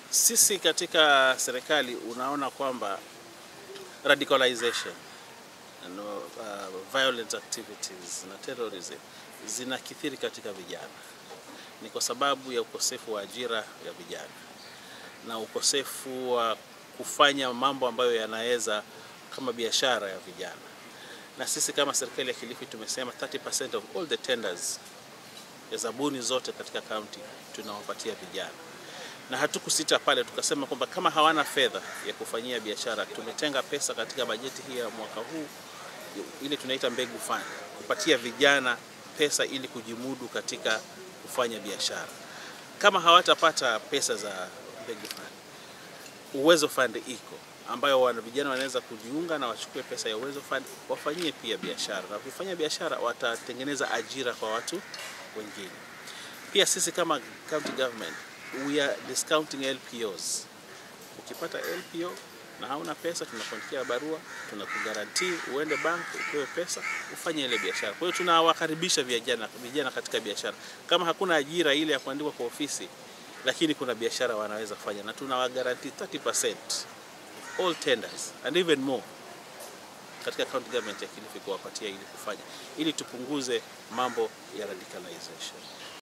Sisi katika serikali unaona kwamba radicalization and, uh, violent activities na terrorism zinakithiri katika vijana. Ni kwa sababu ya ukosefu wa ajira ya vijana na ukosefu wa kufanya mambo ambayo yanaweza kama biashara ya vijana. Na sisi kama serikali ya Kilifi tumesema 30% of all the tenders ya zabuni zote katika kaunti tunawapatia vijana, na hatukusita pale, tukasema kwamba kama hawana fedha ya kufanyia biashara, tumetenga pesa katika bajeti hii ya mwaka huu ile tunaita mbegu fund, kupatia vijana pesa ili kujimudu katika kufanya biashara. Kama hawatapata pesa za mbegu fund, uwezo fund iko ambayo wana vijana wanaweza kujiunga na wachukue pesa ya uwezo fund wafanyie pia biashara, na wakifanya biashara watatengeneza ajira kwa watu wengine. Pia sisi kama county government we are discounting LPOs. Ukipata LPO na hauna pesa, tunakuandikia barua, tunakugarantii uende bank upewe pesa ufanye ile biashara. Kwa hiyo tunawakaribisha vijana vijana katika biashara. Kama hakuna ajira ile ya kuandikwa kwa ofisi, lakini kuna biashara wanaweza fanya, na tunawagarantii 30% of all tenders and even more katika county government ya Kilifi kuwapatia ili kufanya ili tupunguze mambo ya radicalization.